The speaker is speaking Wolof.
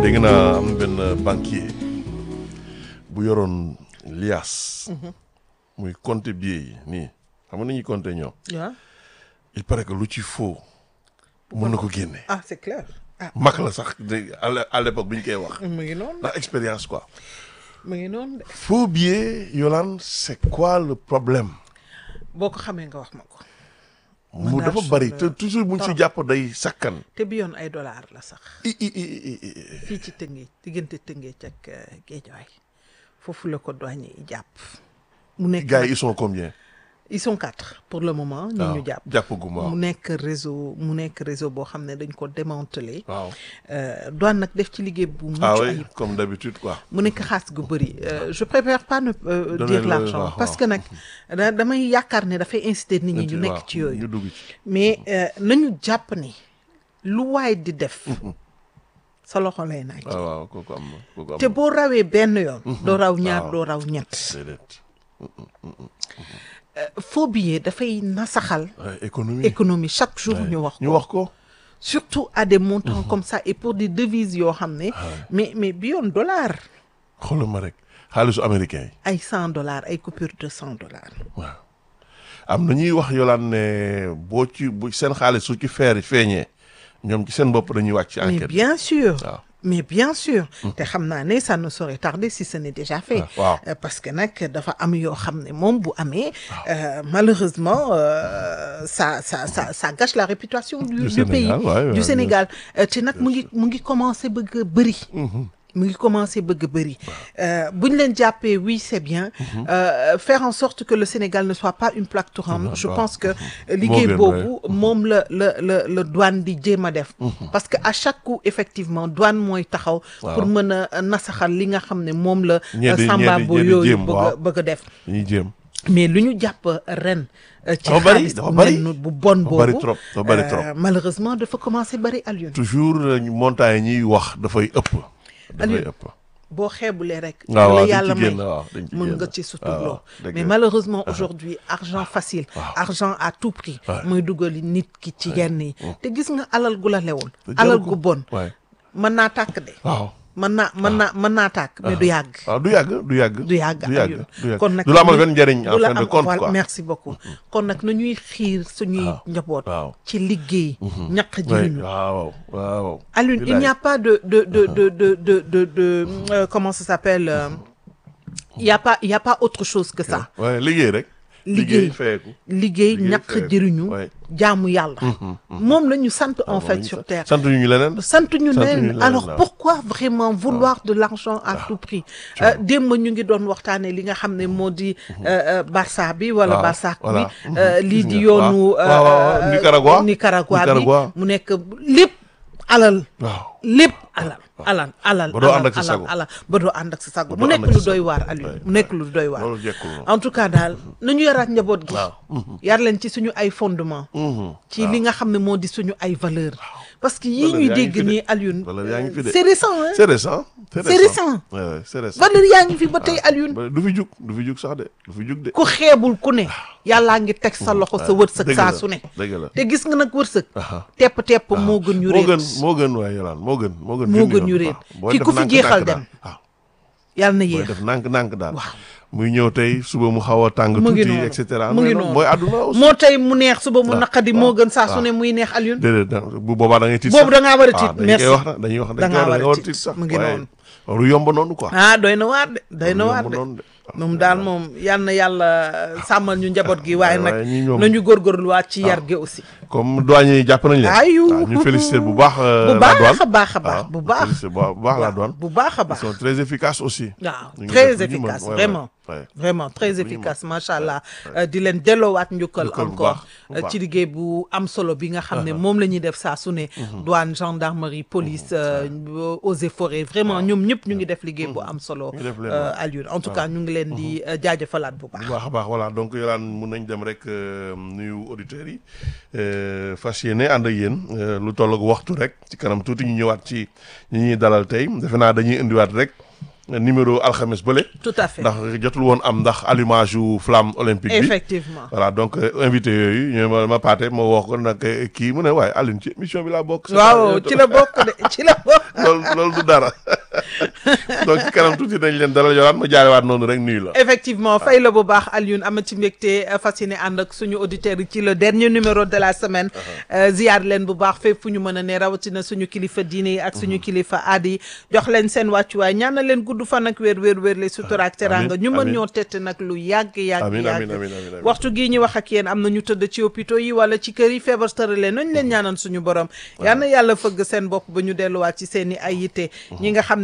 dégg naa am benn banquier bu yoroon lias muy compter billets yi nii xam nga ni ñuy compter ñoom waaw il paraît que lu ci faux mën na ko génne ah c'est clair ah mag la sax de à l'é- à l'époque bi ñu koy wax mu ngi noonu ndax expérience quoi mu ngi noonu de faux billet Yolande c'est quoi le problème boo ko xamee nga wax ma ko mu daal dafa sur bari le- te toujours buñ ci jàpp day sakkan te bi yoon ay dollar la sax i i i i i fii ci Tëngéej diggante Tëngéej ak euh, Géejawaay foofu la ko douane yi jàpp mu nekk gars yi nag- ils sont combien ils sont quatre pour le moment ñu waaw ñu jàpp jàppagum waaw mu nekk réseau mu nekk réseau boo xam ne dañ ko démantelé waaw euh, douane nag def ci liggéey bu mucc ah oui ayib comme d'habitude quoi mu nekk xaas gu bëri Euh, je préfère pas ne euh, Donner dire le- l'argent waaw, parce waaw. que nag da- damay yaakaar ne dafay inciter nit ñi ñu waaw, nekk ci yooyu ñu dugg ci mais euh, nañu jàpp ni lu waay di def sa loxo lay naaj waaw waaw kooku am na kooku am te boo rawee benn yoon doo raw ñaar waaw. doo raw ñett déedéet faux billet dafay nasaxal Ouais, économie économie chaque jour ñu wax ñu ko wax ko surtout à des montants comme ça et pour des devises yoo xam ne mais mais bi yoon dollar xoolal ma rek xaalisu américain yi ay cent dollars ay coupure de cent dollars waaw am na ñuy wax Yolande ne boo ci bu seen xaalis su ci feer feeñee ñoom ci seen bopp dañuy wàcc ci mais enquête bien sûr waaw mais bien sûr te xam naa ne ça ne saurait tarder si ce n'est déjà fait Ah, waaw. Euh, parce que nag dafa am yoo xam ne moom bu amee euh, malheureusement euh, ça ça ça ça gâche la réputation du, Du du Sénégal, pays ouais, ouais, du bien Sénégal Euh, te nag mu ngi mu ngi commencé bëgg a bëri mu ngi commencé bëgg a bëri bu ñu leen jàppee oui c'est bien Euh, faire en sorte que le Sénégal ne soit pas une plaque tournante je waaw. pense que liggéey gën, boobu moom la la la la douane di jéem a def parce que à chaque coup effectivement douane mooy taxaw pour mën a nasaxal li nga xam ne moom la Ñee di- samba ñee di- bo ñee di yooyu jéem, bëgg a waaw. bëgg a def ñuy jéem mais lu ñu jàpp ren euh, ci Dafa bari, xaalis dafa bu bari. mel bu bon Dafa bari boobu trop, dafa bari euh, trop. malheureusement dafa commencé bari Alioune toujours euh, montagne ñuy wax dafay ëpp dafay Aliou, ëpp boo xeebulee rek waaw la waaw dañ yàlla ci may génn waaw dañ ci mën génn nga ci suturloo waaw, dëgg mais la. malheureusement aujourd'hui argent facile argent à tout prix muy dugali nit ki ci yenn yi te gis nga alal gu la lewul Te alal jaru ko. gu bon waay mën naa tàkk de waaw mën naa mën naa mën naa tàkk mais du yàgg waaw du yàgg du yàgg du yàgg du yàgg Alioune. du yàgg kon nag du la amal nañuy- benn njëriñ en du la fin de am- compte voilà, quoi merci beaucoup kon nag nañuy xiir suñuy waaw, njaboot waaw. ci liggéey ñaq Ouais, jëriñu waaw waaw Alioune il Bilaay. n'y a pas de de de de de de de, de, euh, comment ça s'appelle euh, il y a pas il y a pas autre chose que ça ouais liggéey rek Liggéey. feeku liggéey Liggéey ñàkk feeku, jëriñu ouais. jaamu yàlla moom la ñu sant en fait sur terre sant ñu leneen sant ñu sant ñu leen leneen, alors waaw. pourquoi vraiment vouloir de l'argent à tout prix Euh, démb ñu ngi doon waxtaane li nga xam ne moo di euh, euh, Barça bi wala waaw, Barça bi voilà. euh, Mhm, lii gis di nga. yoonu waaw, waaw, waaw, euh, Nicaragua. Nicaragua bi Nicaragua. mu nekk lépp alal waaw lépp alal alal alal Ba doo alal, ànd ak sa alal, sago. alal ba doo ànd ak sa sago Ba mu doo nekk ànd ak lu sa doy sago. waar Aliou Ouais, mu nekk lu doy waar loolu jekkul moom en tout cas daal nañu yaraat njaboot gi waaw yar leen ci suñu ay fondement ci li nga xam ne moo di suñu ay valeur parce que yii Valeur ñuy yaa ngi dégg fi de. nii Alioune Valeur yaa ngi fi de. c'est récent hein c'est récent c'est C'est récent. Ouais, ouais, c'est récent valeur yaa ngi fi ba tey Alioune Ba- du fi jug du fi jug sax de du fi jug de ku xeebul ku ne yàllaa ngi teg sa loxo sa wërsëg dëgg saa la, su ne dëgg la te gis nga nag wërsëg Aha. tepp tepp moo gën ñu moo réet gën moo gën waaye yolaan moo gën moo gën Moo junni gën yoon. ñu réet. waaw. Booy Ki def ku fi nànk-nànk jeexal daal. dem. waaw yàlla na booy yéex def nànk-nànk daal Waaw. muy ñëw tey suba mu xaw a tàng mu ngi tuuti noonu et cetera mu ngi mais noonu mooy àdduna aussi moo tey mu neex suba mu waaw, naqadi waaw, moo gën saa su waaw. ne muy neex Alioune déedéet da- bu boobaa da ngay tiit Boobu sax. da ngaa war a Ah, tiit, dañu merci. koy wax na dañuy wax Da dañ ngaa koy war wax a da nga war a tiit. tiit sax Mu ngi waaye noonu. loolu yomb noonu quoi ah doy na waar de doy na Loolu waar yomb de noonu de. moom daal moom yal na yàlla sàmmal ñu njaboot gi waaye nag waaye ñi ñoom- nañu góorgóorluwaat ci yar gi aussi comme douane yi jàpp nañ leen Ayu. waaw ñu féliciter bu baax euh, bu la baax douane a baax a baax waaw, bu baax féliciter bu baax bu baax la douane bu baax a ils baax sont très efficaces aussi waaw ñu ngi très def lu ñu mën. efficace Ouais, ouais, vraiment ouais. vraiment très efficace macha allah euh, di leen delloowaat njukkal Njukkal bu encore baax, bu euh, baax. ci liggéey bu am solo bi nga xam ne moom la ñuy def saa su ne douane gendarmerie police euh, eaux et forêts vraiment ñoom ñëpp ñu ngi def liggéey bu am solo ngi def leen euh, waaw. Alioune en tout cas ñu ngi leen di euh, jaajëfalaat bu baax bu baax a baax voilà donc yolaan mun nañ dem rek euh, nuyu auditeurs yi euh, fas yéene ànd ak yéen euh, lu toll ak waxtu rek ci kanam tuuti ñu ñëwaat ci ñi ñuy dalal tey defe naa dañuy indiwaat rek numéro alxames bële. tout à fait ndax jotul woon am ndax allumage yu flamme olympique bi. effectivement voilà donc euh, invité yooyu ñu ma ma paate ma wax ko nag eh, kii mu ne waaye Alioune ci émission bi laa bokk. waaw ci la bokk de ci la bokk loolu loolu du dara donc ci kanam tuuti nañ leen dalal yoraat ma jaarewaat noonu rek nuyu la. effectivement fay la bu baax Alioune amati mbégte euh, fas yéene ànd ak suñu auditeurs yi ci le dernier numéro de la semaine euh, ziyaar leen bu baax fépp fu ñu mën a ne rawatina suñu kilifa diine yi ak suñu kilifa aada yi jox leen seen wàccuwaay ñaanal leen gudd fan ak wér wér wér le sutura ak teranga ñu mën amiin. ñoo tett nag lu yàgg yàgg amiin yàgg amiin amiin amiin amiin. waxtu gii ñu wax ak yéen am na ñu tëdd ci hôpitaux yi wala ci kër yi feebar tëral leen nañ leen ñaanal suñu borom yal na yàlla fëgg seen bopp ba ñu delluwaat ci seen i ay yitte ñi nga xam ne